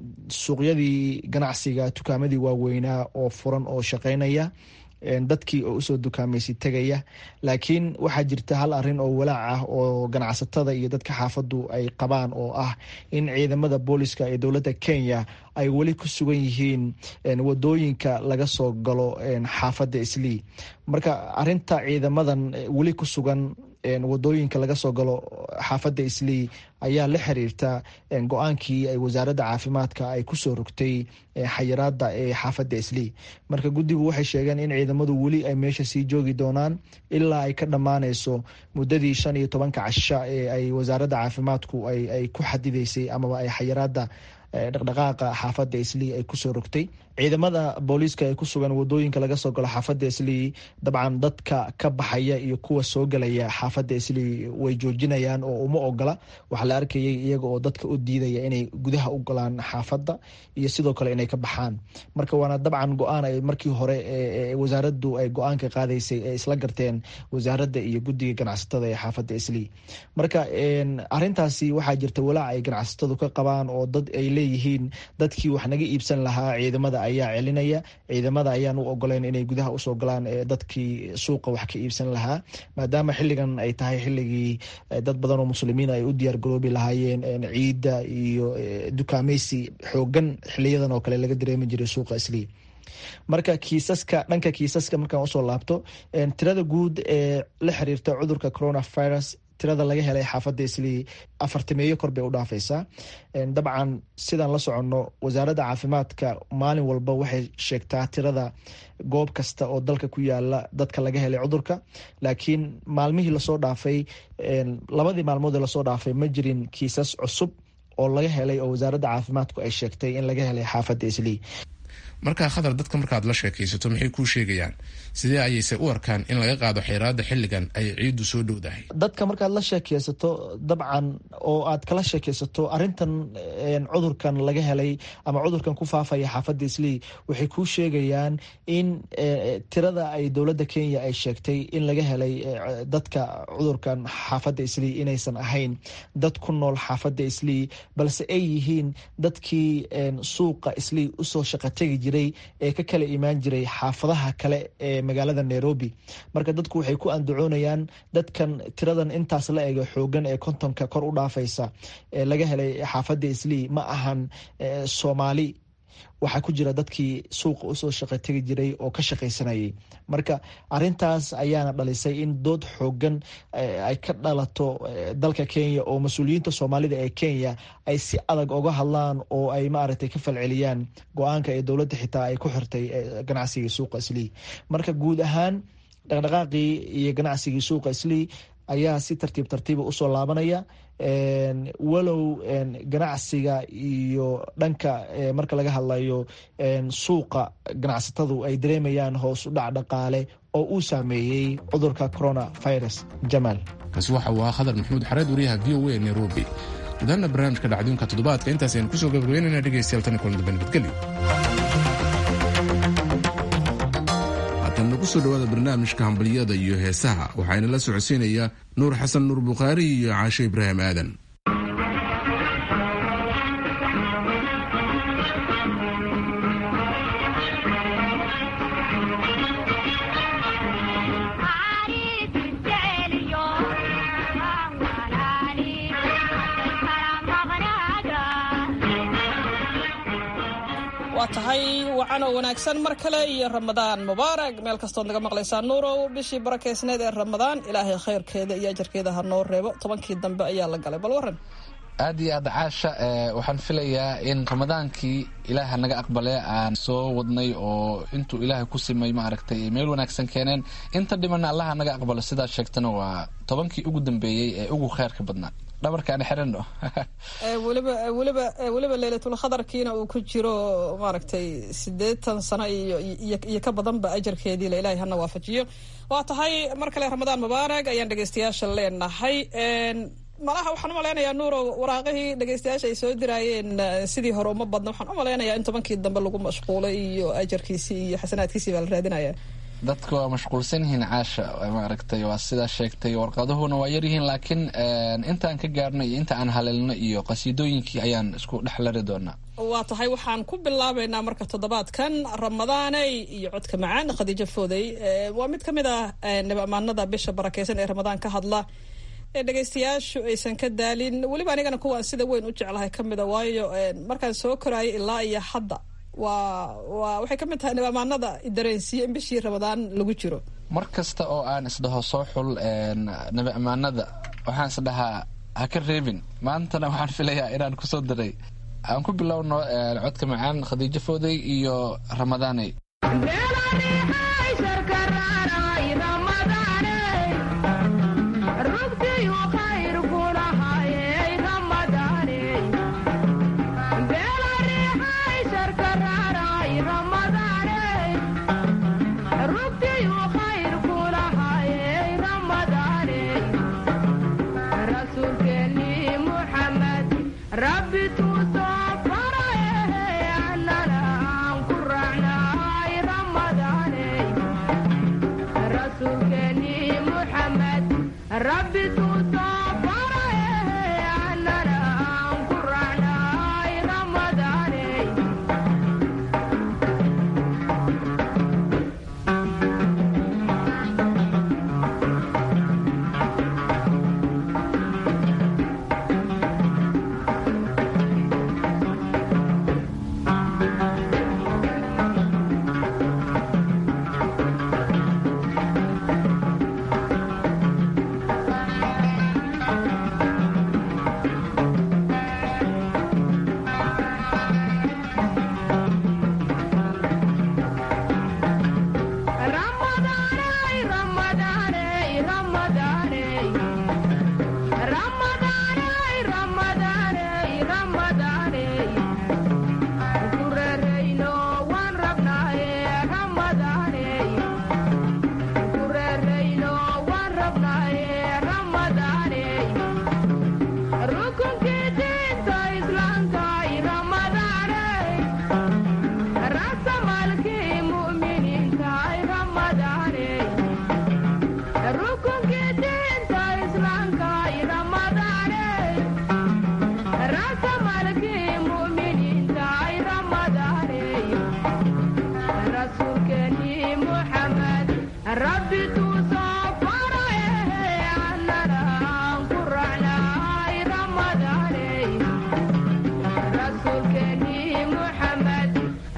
suuqyadii ganacsiga tukaamadii waaweynaa oo furan oo shaqeynaya dadkii oo usoo dukaamaysi tegaya laakiin waxaa jirta hal arin oo walaac ah oo ganacsatada iyo dadka xaafaddu ay qabaan oo ah in ciidamada booliska ee dowladda kenya ay weli ku sugan yihiin wadooyinka laga soo galo xaafadda islii marka arinta ciidamadan weli ku sugan wadooyinka laga soo galo xaafadda islii ayaa la xiriirta go-aankii ay wasaaradda caafimaadka ay kusoo rogtay xayiraada ee xaafadda islii marka guddigu waxay sheegeen in ciidamadu weli ay meesha sii joogi doonaan ilaa ay ka dhammaaneyso muddadii shan iyo tobanka casha ee ay wasaaradda caafimaadku ay ku xadideysay amaba ay xayiraada dhaqdhaqaaqa xaafadda islii ay kusoo rogtay ciidamada booliiska ee ku sugan wadooyinka laga soo galo xaafadda islii dabcan dadka ka baxaya iyo kuwa soo galaya xaafadda islii way joojinayaan oo uma ogola waxaa la arkayay iyaga oo dadka u diidaya inay gudaha u galaan xaafadda iyo sidoo kale inay ka baxaan marka waana dabcan go-aan ay markii hore wasaaraddu ay go-aanka qaadaysay ee isla garteen wasaaradda iyo guddiga ganacsatada ee xaafadda islii marka arintaasi waxaa jirta walaac ay ganacsatadu ka qabaan oo dad ay leeyihiin dadkii wax naga iibsan lahaa ciidamada ayaa celinaya ciidamada ayaan u ogoleyn inay gudaha usoo galaan dadkii suuqa wax ka iibsan lahaa maadaama xiligan ay tahay xiligii dad badan oo muslimiin ay u diyaar garoobi lahaayeen ciidda iyo dukaameysi xoogan xiliyadan oo kale laga dareemi jiray suuqa islii marka kiisaska dhanka kiisaska markaan usoo laabto tirada guud ee la xiriirta cudurka coronavirus tirada laga helay xaafadda islii afartameeyo kor bay u dhaafaysaa dabcan sidaan la soconno wasaaradda caafimaadka maalin walba waxay sheegtaa tirada goob kasta oo dalka ku yaala dadka laga helay cudurka laakiin maalmihii lasoo dhaafay labadii maalmood ee lasoo dhaafay ma jirin kiisas cusub oo laga helay oo wasaaradda caafimaadku ay sheegtay in laga helay xaafadda islii markaa khatar dadka markaad la sheekaysato maxay kuu sheegayaan sidee ayayse u arkaan in laga qaado xayraada xilligan ay ciiddu soo dhowdahay dadka markaad la sheekeysato dabcan oo aad kala sheekeysato arintan cudurkan laga helay ama cudurkan ku faafaya xaafadda islii waxay kuu sheegayaan in tirada ay dowladda kenya ay sheegtay in laga helay dadka cudurkan xaafadda islii inaysan ahayn dad ku nool xaafadda islii balse ay yihiin dadkii suuqa islii usoo shaqa tegi jiray ee ka kala imaan jiray xaafadaha kale ee magaalada nairobi marka dadku waxay ku andacoonayaan dadkan tiradan intaas la ego xoogan ee kontonka kor u dhaafaysa ee laga helay xaafadda islii ma ahan soomaali waxaa ku jira dadkii suuqa usoo shaqa tegi jiray oo ka shaqaysanayay marka arintaas ayaana dhalisay in dood xoogan ay ka dhalato dalka kenya oo mas-uuliyiinta soomaalida ee kenya ay si adag oga hadlaan oo ay maaragtay ka falceliyaan go-aanka ee dowladda xitaa ay ku xirtay ganacsigii suuqa islii marka guud ahaan dhaqdhaqaaqii iyo ganacsigii suuqa islii ayaa si tartiib tartiiba usoo laabanaya walow ganacsiga iyo dhanka marka laga hadlayo suuqa ganacsatadu ay dareemayaan hoos u dhac dhaqaale oo uu saameeyey cudurka corona virus jamaal kaasi waxa uu ahaa khadar maxamuud xareed wariyaha v o a nairobi gudaana barnaamijka dhacdooyinka toddobaadka intaas aynu kusoo gabagabeynayna dhegeystayaal tan kulan dambe nabadgelyo haatan kusoo dhawaada barnaamijka hambaliyada iyo heesaha waxaana la socodsiinaya nuur xasan nuur bukhaari iyo caashe ibraahim aadan waa tahay wacanoo wanaagsan mar kale iyo ramadaan mubaarag meel kastood naga maqlaysaa nuurow bishii barakeysneed ee ramadaan ilaahay khayrkeeda iyo ajarkeeda ha noo reebo tobankii dambe ayaa la galay bal waran aad iyo aad caasha waxaan filayaa in ramadaankii ilaaha naga aqbale aan soo wadnay oo intuu ilaahay ku simay maaragtay meel wanaagsan keeneen inta dhimana allaha naga aqbalo sidaa sheegtana waa tobankii ugu dambeeyey ee ugu kheyrka badnaa dhabarkaan xirano weliba weliba weliba leylatulkhadarkiina uu ku jiro maaragtay siddeetan sano iyo iyo ka badanba ajarkeedii la ilaahay hana waafajiyo waa tahay mar kale ramadaan mubaarag ayaan dhegeystayaasha leenahay malaha waxaan umalaynayaa nuurow waraaqihii dhegeystayaasha ay soo diraayeen sidii hore uma badna waxaan umalaynayaa in tobankii dambe lagu mashquulay iyo ajarkiisii iyo xasanaadkiisii baa la raadinaya dadka waa mashquulsan yihiin caasha maaragtay waa sidaa sheegtay warqaduhuna waa yaryihiin laakiin intaan ka gaarno iyo inta aan haleelno iyo qasiidooyinkii ayaan isku dhex lari doonaa waa tahay waxaan ku bilaabaynaa marka toddobaadkan ramadaaney iyo codka macaan khadiijo foodey waa mid ka mid ah nabamaanada bisha barakeysan ee ramadaan ka hadla ee dhegeystayaashu aysan ka daalin weliba anigana kuwaan sida weyn u jeclahay ka mida waayo markaan soo koraayo ilaa iyo hadda waa waa waxay ka mid tahay nabamaanada dareensiye in bishii ramadaan lagu jiro mar kasta oo aan isdhaho soo xul nabi ammaanada waxaan isdhahaa ha ka reebin maantana waxaan filayaa inaan kusoo daray aan ku bilowno codka macaan khadiijo foodey iyo ramadaaney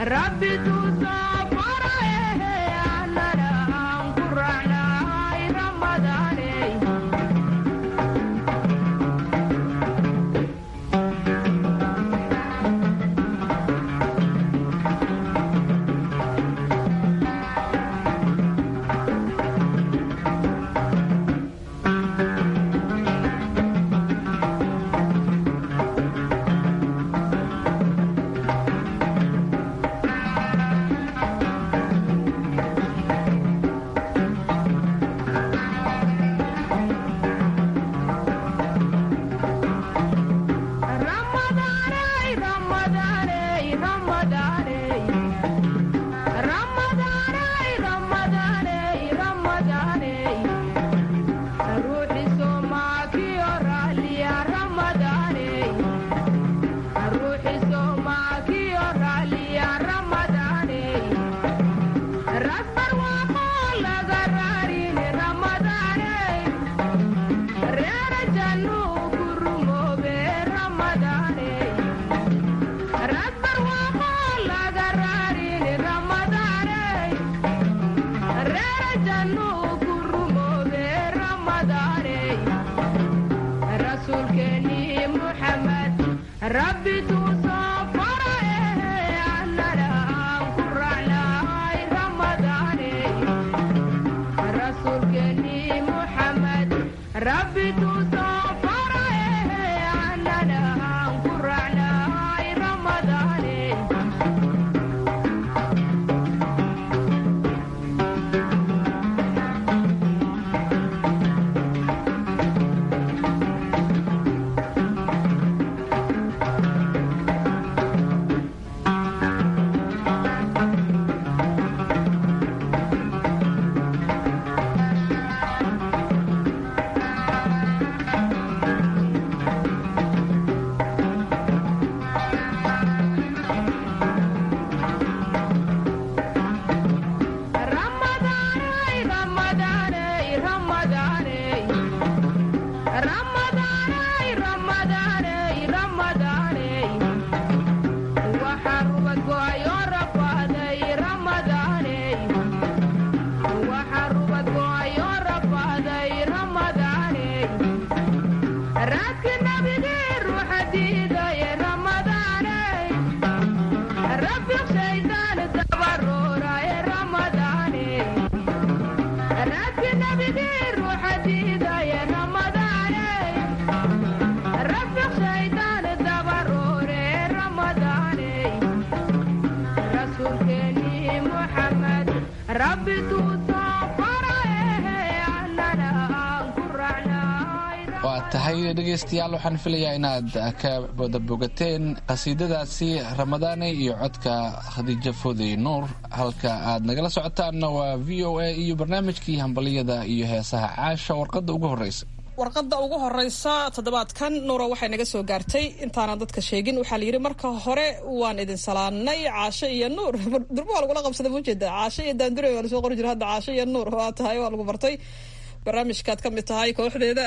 waa tahay dhegaystayaal waxaan filayaa inaad ka wada bogateen qasiidadaasi ramadaane iyo codka khadiijo fodey nuur halka aad nagala socotaanna waa v o a iyo barnaamijkii hambaliyada iyo heesaha caasha warqadda ugu horreysa warqadda ugu horeysa toddobaadkan nuura waxay naga soo gaartay intaanan dadka sheegin waxaa layidhi marka hore waan idin salaanay caasho iyo nuur durba waa lagula qabsaday maujeeda caasho iyo daandure waa lasoo qori jira hadda caasho iyo nuur waa tahay waa lagu bartay barnaamijkaad ka mid tahay kooxdeeda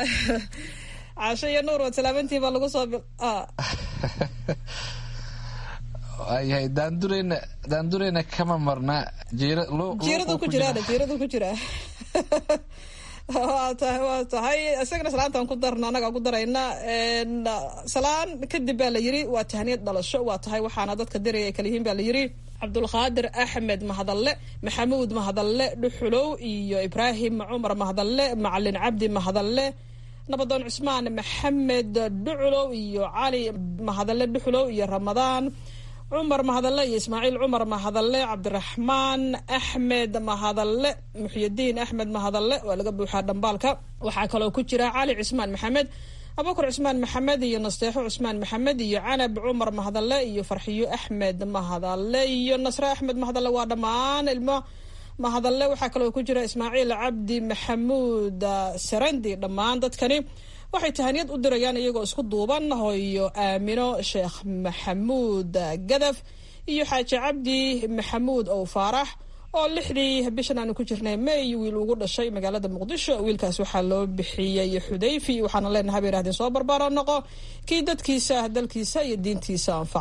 caasho iyo nuur waad salaamantihi baa lagu soo waayahay daandureyna daandureyna kama marna jiiradu ku jiraan jiiradu ku jiraa waa tahay waa tahay isagana salaantaan ku darna annagaa ku darayna salaan kadib baa la yiri waa tahniyad dhalasho waa tahay waxaana dadka diraya ay kala yihiin baa la yiri cabdulqaadir axmed mahadalle maxamuud mahadalle dhuxulow iyo ibraahim cumar mahadalle macalin cabdi mahadalle nabadoon cusmaan maxamed dhuculow iyo cali mahadalle dhuxulow iyo ramadaan cumar mahadalle iyo ismaaciil cumar mahadalle cabdiraxmaan axmed mahadalle muxyidiin axmed mahadalle waa laga buuxaa dhambaalka waxaa kaloo ku jira cali cismaan maxamed abubakar cusmaan maxamed iyo nasteexo cusmaan maxamed iyo canab cumar mahadalle iyo farxiyo axmed mahadalle iyo nasre axmed mahadalle waa dhammaan ilmo mahadalle waxaa kaloo ku jira ismaaciil cabdi maxamuud sarandi dhammaan dadkani waxay tahaniyad u dirayaan iyagoo isku duuban hooyo aamino sheekh maxamuud gadaf iyo xaaji cabdi maxamuud ow faarax oo lixdii bishan aanu ku jirnay may wiil ugu dhashay magaalada muqdisho wiilkaas waxaa loo bixiyey xudayfi waxaana leenahay bay yidhahdeen soo barbaaro noqo kii dadkiisa dalkiisa iyo diintiisa anfaca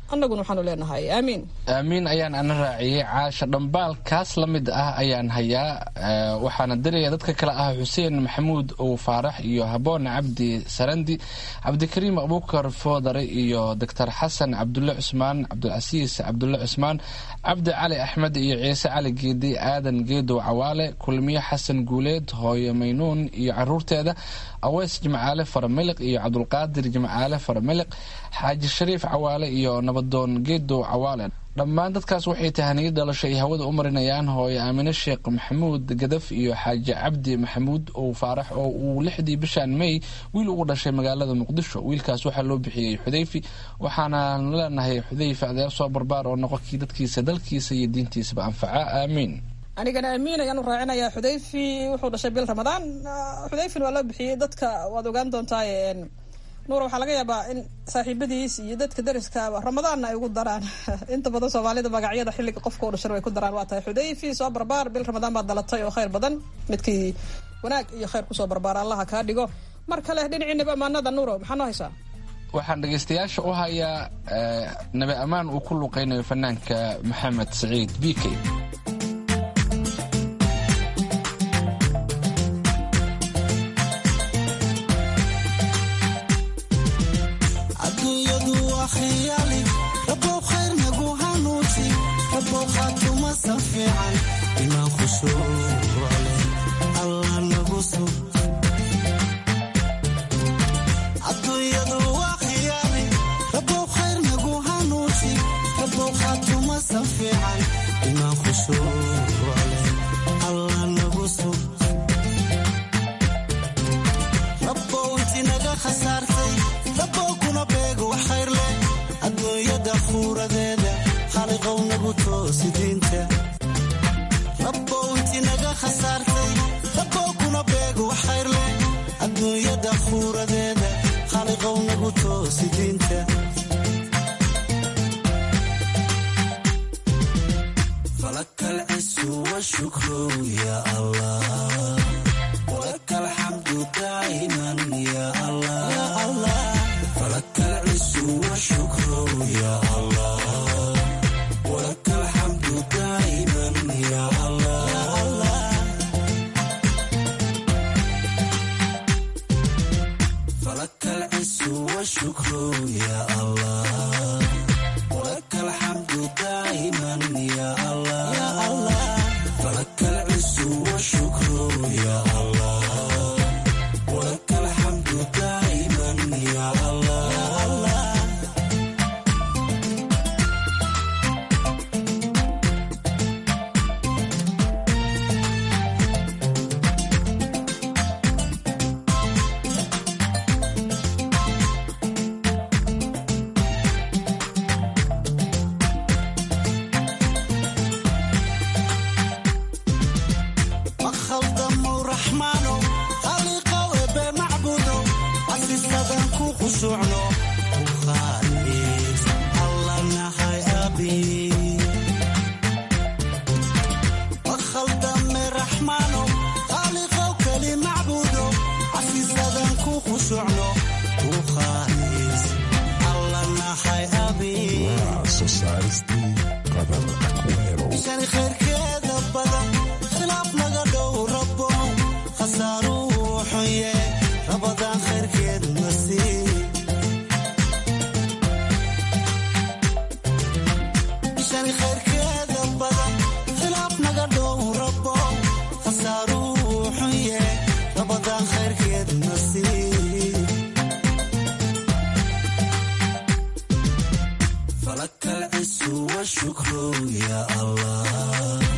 annaguna waxaanu leenahay aamiin aamiin ayaan ana raaciyey caasha dhambaal kaas la mid ah ayaan hayaa waxaana diraya dadka kale ah xuseen maxamuud ow faarax iyo haboon cabdi sarandi cabdikariim abukar foodare iyo doctor xasan cabdulle cusmaan cabdilcasiis cabdulle cusmaan cabdi cali axmed iyo ciise cali geedi aadan geedow cawaale kulmiye xasan guuleed hooyo maynuun iyo caruurteeda aweys jimcaale faramiliq iyo cabdulqaadir jimcaale faramiliq xaaji shariif cawaale iyo nabadoon geedow cawaale dhammaan dadkaas waxay tahaniyo dhalasho ay hawada u marinayaan hooyo aamine sheekh maxamuud gadaf iyo xaaji cabdi maxamuud ow faarax oo uu lixdii bishan may wiil ugu dhashay magaalada muqdisho wiilkaas waxaa loo bixiyey xudayfi waxaanaan leenahay xudayfi adeer soo barbaar oo noqonkii dadkiisa dalkiisa iyo diintiisaba anfaca aamiin anigana amiin ayaanu raacinayaa xudayfi wuxuu dhashay bil ramadaan xudayfin waa loo bixiyey dadka waad ogaan doontaa nuura waxaa laga yaabaa in saaxiibadiis iyo dadka dariskaaba ramadaanna ay ugu daraan inta badan soomaalida magacyada xilliga qofka u dhashan way ku daraan waa tahay xudayfi soo barbaar bil ramadaan baad dhalatay oo khayr badan midkii wanaag iyo khayr kusoo barbaara allaha kaa dhigo mar kale dhinaciinaba amaanada nuuro maxaa noo haysaa waxaan dhegaystayaasha u hayaa nabi ammaan uu ku luqaynayo fanaanka maxamed saciid b k فلك العز والشكر يا الله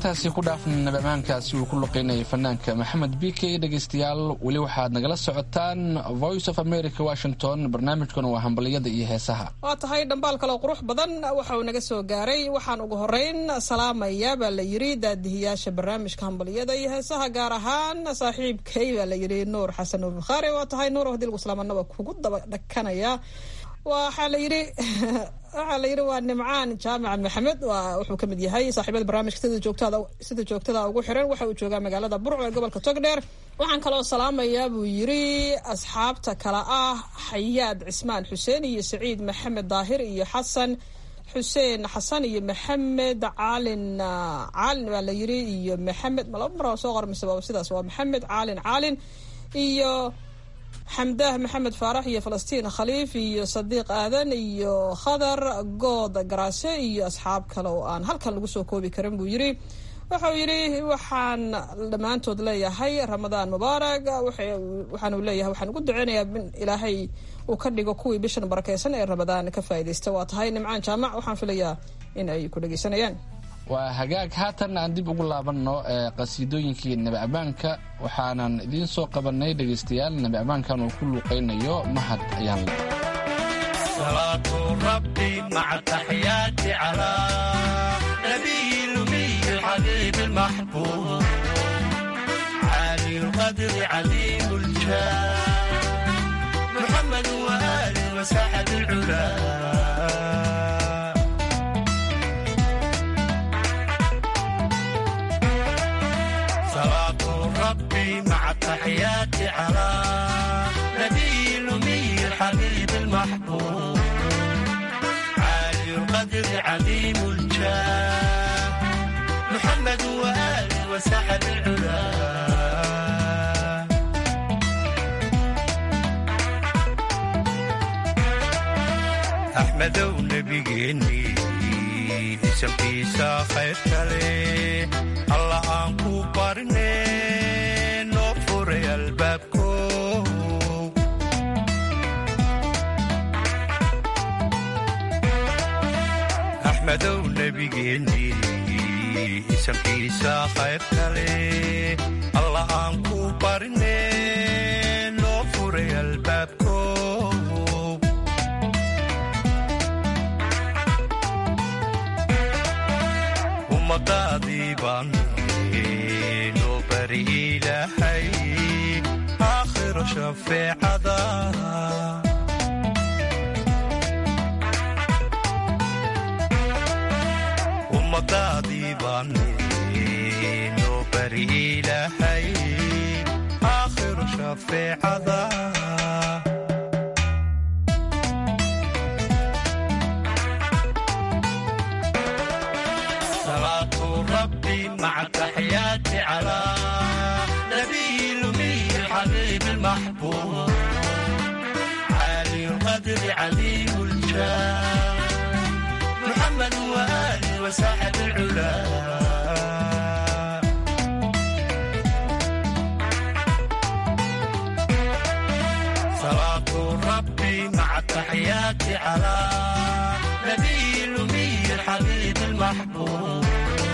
intaasi ku dhaafna nabamaankaasi uu ku luqeynayay fanaanka maxamed b k dhegaystayaal weli waxaad nagala socotaan voice of america washington barnaamijkuna waa hambaliyada iyo heesaha waa tahay dhambaal kaloo qurux badan waxa uu naga soo gaaray waxaan ugu horeyn salaamaya baa la yiri daadihiyaasha barnaamijka hambaliyada iyo heesaha gaar ahaan saaxiibkay baa la yiri nuur xasan nuur bukhaari waa tahay nuur hadii lagu salaamanaba kugu daba dhakanaya waxaa la yiri waxaa la yidhi waa nimcaan jaamac maxamed wuxuu ka mid yahay saaxiibada barnaamijka sida joogtada sida joogtada ugu xiran waxa uu joogaa magaalada burco ee gobolka togdheer waxaan kaloo salaamayaa buu yiri asxaabta kale ah xayaad cismaan xuseen iyo saciid maxamed daahir iyo xasan xuseen xasan iyo maxamed caalin caalin baa la yiri iyo maxamed ma laba mar soo qormaysa sidaas waa maxamed caalin caalin iyo xamdaah maxamed faarax iyo falastiin khaliif iyo sadiiq aadan iyo khadar good garaase iyo asxaab kale oo aan halkan lagu soo koobi karin buu yiri wuxuu yidhi waxaan dhammaantood leeyahay ramadaan mubaarak waxaanu leeyahay waxaan ugu duceynayaa in ilaahay uu ka dhigo kuwii bishan barakeysan ee ramadaan ka faa'iidaysta waa tahay nimcaan jaamac waxaan filayaa in ay ku dhegeysanayaan waa hagaag haatan aan dib ugu laabanno ee qasiidooyinkii nebi abaanka waxaanan idiin soo qabanay dhegaystayaal nebi abaankan uu ku luuqaynayo mahad ayaan le salaatu rabbi maca taxiyaati calaa nabiyi lumiyi alxabiibi almaxbuub caali lqadri cadiim ljaah muxamed waaali wasaxab alculaa ربي مع التحيات على نبي الأمي الحبيب المحبوب عالي القدر عظيم الجاه محمد وآله وسحب العلا أحمد ونبيني اسمkiisa khayr kale alla aan ku barne noo furay albaabko axmedow nebigeennii isamkiisa khayr kale alla aan ku barne noo furay albaabko ummadaadii baan noo bari ilaahay aakhiro shafeecada ummadaadii baan noo bari ilaahay aakhiro shafeecada مع التحيات على نبي الأمي الحبيب المحبوب عالي القدر عليم الجاه محمد وآله وساحب العلا صلاة ربي مع التحيات على نبي الأمي الحبيب المحبوب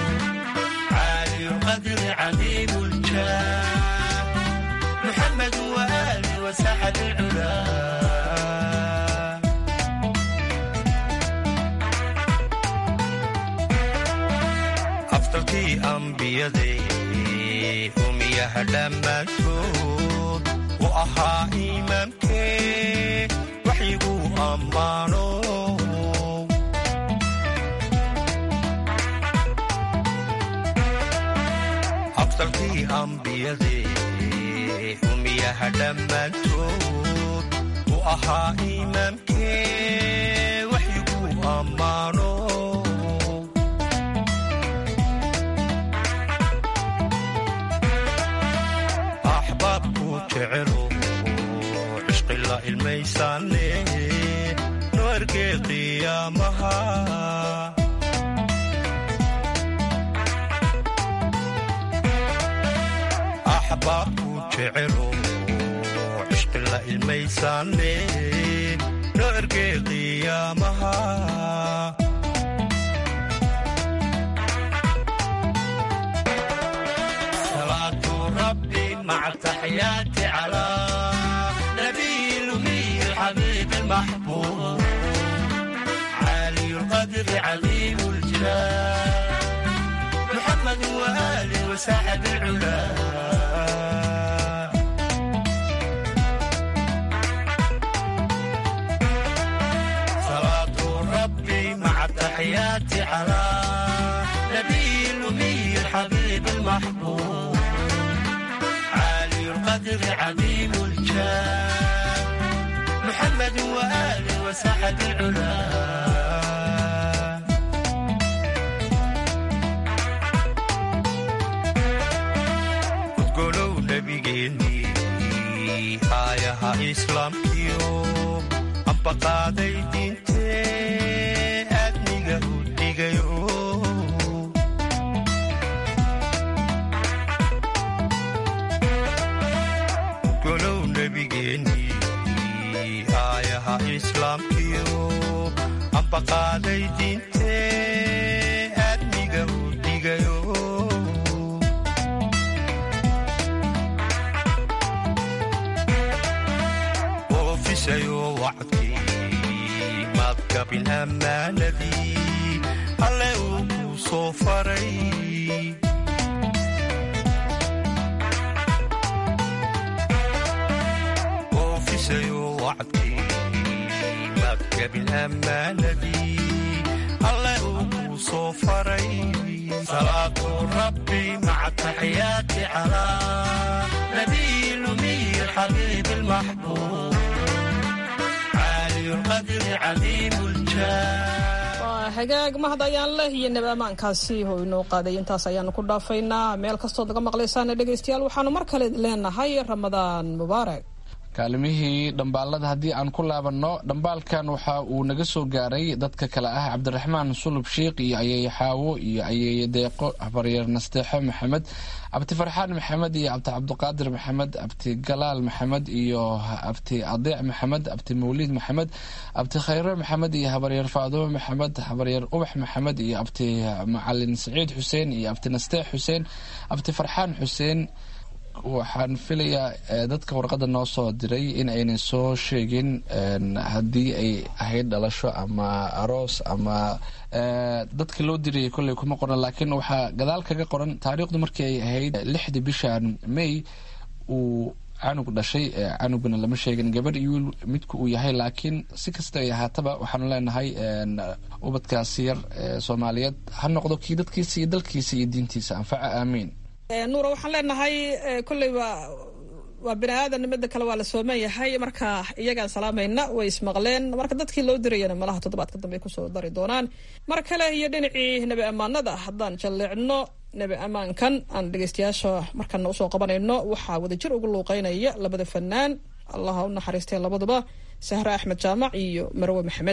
القدر عظيم الجاه محمد وآله وسحب العلا أفضلكي أنبيادي أميها لما تشوف وأها إمامكي وحيقو أمانو afdalkii ambiyadee umiyaha dhammaantood u ahaa imaamkee waxyiguu ammaano axbaabku jecelo cishqi la ilmaysaane no ergee qiyaamaha axbaabku jecelo cishqi la ilmaysaane no ergee qiyaamaha التحيات على نبي الأمي الحبيب المحبوب عالي القدر عظيم الجلال محمد وآله وسعد العلا صلاة ربي مع التحيات على نبي الأمي الحبيب المحبوب عالي القدر عظيم الجاه محمد وآله وسعد العلا udgolow nebigeennii aayaha islaamkiyo amba qaaday diintee aadniga u dhigayo udgolow nebigeennii aayaha islaamkiyo amba qaaday diintee aadniga u dhigayo oofisayo wacdkii madgabin ammaanadii alle uu ku soo faray oofisayo wacdkii madgabin ammaanadii alle uu ku soo faray salaatu rabbi maca taxiyaati calaa nabiy lumiy الحبيب المحبوب عالي القدر عظيم الجاه waa hagaag mahad ayaan leh iyo nab ammaankaasi oo inoo qaaday intaas ayaanu ku dhaafaynaa meel kastood laga maqlaysaana dhegaystayaal waxaanu mar kale leenahay ramadaan mubaarak kaalimihii dhambaalada haddii aan ku laabanno dhambaalkan waxa uu naga soo gaaray dadka kale ah cabdiraxmaan sulub shiikh iyo ayeeye xaawo iyo ayeeye deeqo habaryeer nasteexo maxamed abti farxaan maxamed iyo abti cabdiqaadir maxamed abti galaal maxamed iyo abti adeec maxamed abti mawliid maxamed abti khayre maxamed iyo habaryeer faadumo maxamed habaryeer ubax maxamed iyo abti macalin saciid xuseen iyo abti nasteex xuseen abti farxaan xuseen waxaan filayaa dadka warqadda noo soo diray in aynan soo sheegin haddii ay ahayd dhalasho ama aroos ama dadka loo dirayay kolley kuma qoran laakiin waxaa gadaal kaga qoran taariikhdu markii ay ahayd lixdii bishan may uu canug dhashay canuguna lama sheegin gabadh iyo wiil midku uu yahay laakiin si kasta ay ahaataba waxaanu leenahay ubadkaasi yar soomaaliyeed ha noqdo kii dadkiisa iyo dalkiisa iyo diintiisa anfaca aamiin nuura waxaan leenahay kolley waa waa bini aadan midda kale waa la sooman yahay marka iyagaan salaamayna way ismaqleen marka dadkii loo dirayana malaha toddobaadka dambe ay kusoo dari doonaan mar kale iyo dhinacii nebi ammaanada haddaan jalleecno nebi ammaankan aan dhegeystayaasha markana usoo qabanayno waxaa wadajir ugu luuqeynaya labada fanaan allaha u naxariistay labaduba sahre axmed jaamac iyo marwe maxamed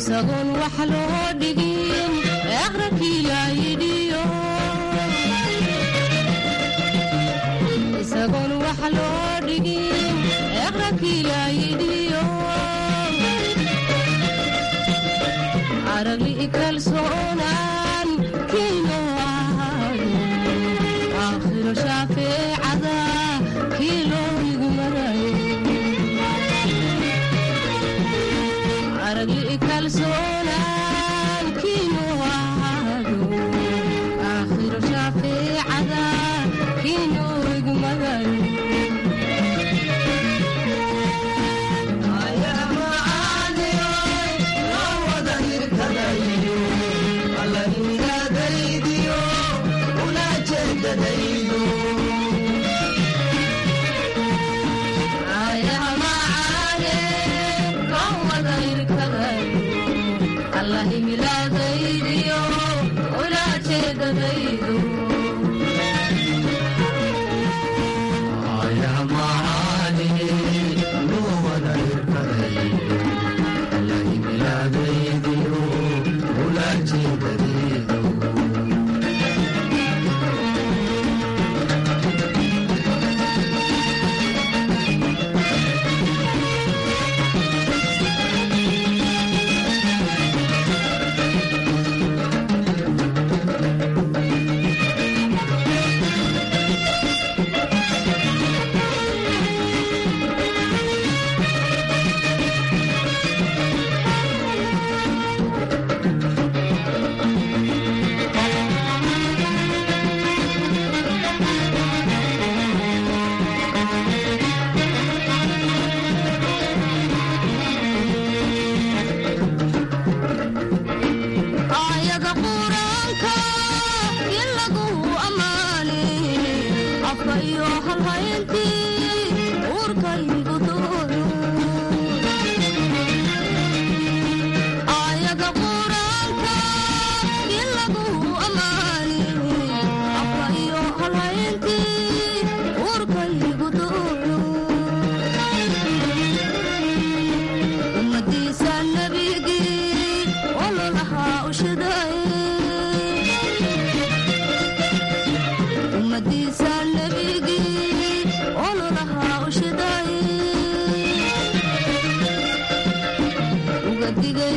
isagoon wax loo dhigin aqrabkii laayidhiyo isagoon wax loo dhigin aqrabkii laayidhiyo aragli kalsoonaan kiino ahaado aakhiro shaafeecada kii loo igmarayo aragli kalsoonaan kiino ahaado aakhiro shaafeecada kii loo igmarayo aayada quraanka in lagu ammaane afka iyo halhayntii uurkaygu doono aayada quraanka in lagu ammaane afka iyo halhayntii uurkaygu doono ummadiisa nabigii ololahaa ushidaye ummadiisa nabigii ololahaa ushidaye uga digay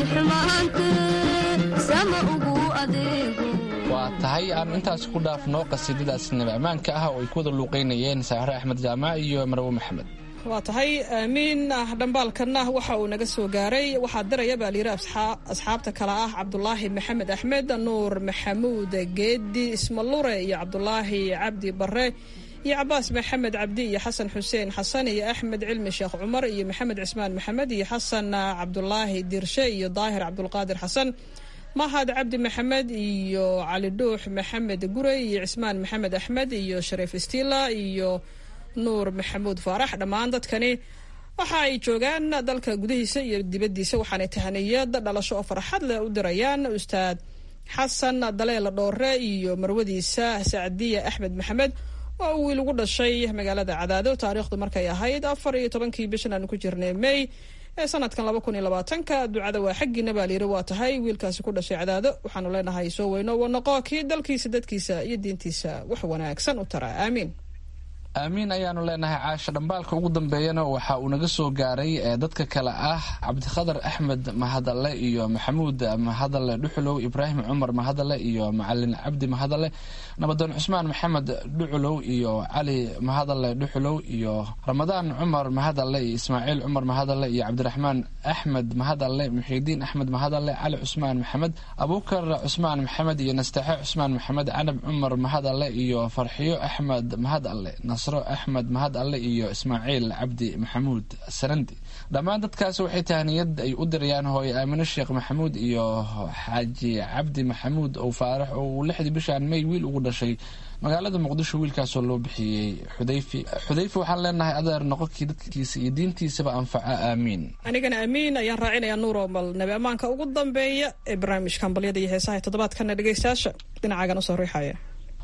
xumaantee sama ugu adeego waa tahay aan intaas ku dhaafno qasiidadaas nabi ammaanka ah oo ay ku wada luuqeynayeen saahre axmed jaamac iyo marwo maxamed waa tahay aamiin dhambaalkanna waxa uu naga soo gaaray waxaa diraya baa layidhi asxaabta kale ah cabdulaahi maxamed axmed nuur maxamuud geedi ismalure iyo cabdulaahi cabdi bare iyo cabaas maxamed cabdi iyo xasan xuseen xasan iyo axmed cilmi sheekh cumar iyo maxamed cismaan maxamed iyo xasan cabdulaahi dirshe iyo daahir cabdulqaadir xasan mahad cabdi maxamed iyo cali dhuux maxamed gurey iyo cismaan maxamed axmed iyo shariif istila iyo nuur maxamuud faarax dhammaan dadkani waxa ay joogaan dalka gudihiisa iyo dibaddiisa waxaanay tahaniyad dhalasho oo farxad leh u dirayaan ustaad xasan daleela dhoore iyo marwadiisa sacdiya axmed maxamed oo uu wiil ugu dhashay magaalada cadaado taariikhdu markay ahayd afar iyo tobankii bishan aanu ku jirnay may ee sanadkan laba kun iyo labaatanka ducada waa xaggiina baa layidhi waa tahay wiilkaasi ku dhashay cadaado waxaanu leenahay soo weyno wanaqo kii dalkiisa dadkiisa iyo diintiisa wax wanaagsan u tara aamiin aamiin ayaanu leenahay caasha dhambaalka ugu dambeeyana waxa uu naga soo gaaray ee dadka kale ah cabdikhadar axmed mahadalle iyo maxamuud mahadalle dhuxulow ibraahim cumar mahadalle iyo macalin cabdi mahadalle nabadoon cusmaan maxamed dhuculow iyo cali mahadalle dhuxulow iyo ramadaan cumar mahadalle iyo ismaaciil cumar mahadalle iyo cabdiraxmaan axmed mahadalle muxiidiin axmed mahadalle cali cusmaan maxamed abuukar cusmaan maxamed iyo nastaxe cusmaan maxamed canab cumar mahadalle iyo farxiyo axmed mahadalle nasro axmed mahad alle iyo ismaaciil cabdi maxamuud sarandi dhammaan dadkaas waxay tahniyad ay u dirayaan hooye aamine sheekh maxamuud iyo xaaji cabdi maxamuud ow faarax oo uu lixdii bishaan may wiil ugu dhashay magaalada muqdisho wiilkaasoo loo bixiyey xudayfi xudayfi waxaan leenahay adeer noqonkii dadkiisa iyo diintiisaba anfaca aamiin anigana amiin ayaan raacinayaa nuuro bal nabi ammaanka ugu dambeeya ee barnaamijka hambalyada iyo heesaha toddobaadkana dhegeystayaasha dhinacaagan usoo riixaya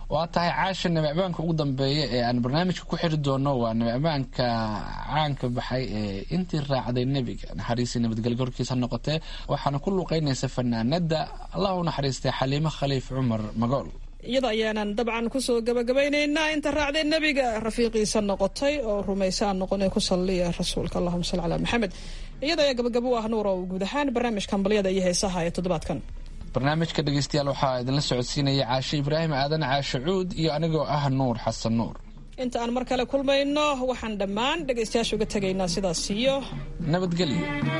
waa tahay caasha nabicbaanka ugu dambeeya ee aan barnaamijka ku xiri doono waa nabicbaanka caanka baxay ee intii raacday nebiga naxariisii nabadgelyo horkiisa ha noqotee waxaana ku luuqeynaysa fanaanada allah u naxariistay xaliimo khaliif cumar magool iyada ayaanan dabcan kusoo gabagabaynaynaa inta raacday nebiga rafiiqiisa noqotay oo rumaysa aan noqone ku salliya rasuulka allahuma salli calaa maxamed iyada ayaa gabagabo u ah nuur oo guud ahaan barnaamijka hambalyada iyo heesaha ee toddobaadkan barnaamijka dhegeystayaal waxaa idinla socodsiinaya caashe ibraahim aadan caashe cuud iyo anigoo ah nuur xasan nuur inta aan mar kale kulmayno waxaan dhammaan dhegaystayaasha uga tegaynaa sidaas iyo nabadgelyo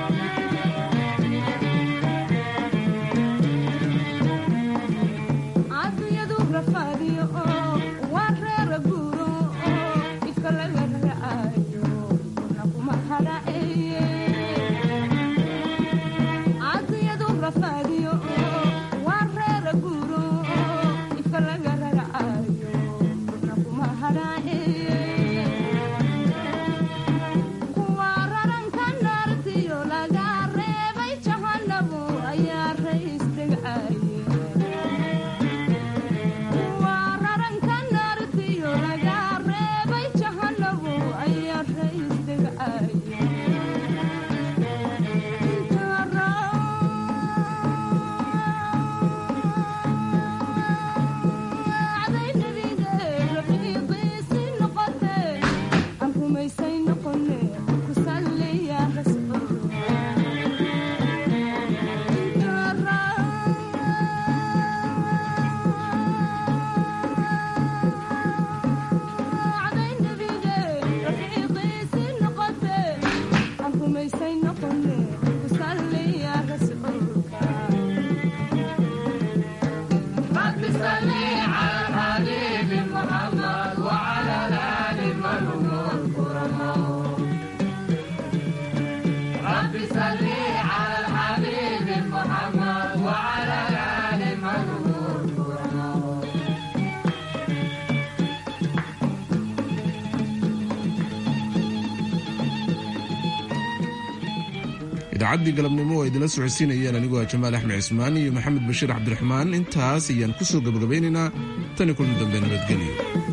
idaacaddii galabnimo oo idinla socodsiinayeen anigoo ah jamaal axmed cismaan iyo maxamed bashiir cabdiraxmaan intaas ayaan ku soo gabagabaynaynaa tani kulmi dambe nabadgelyo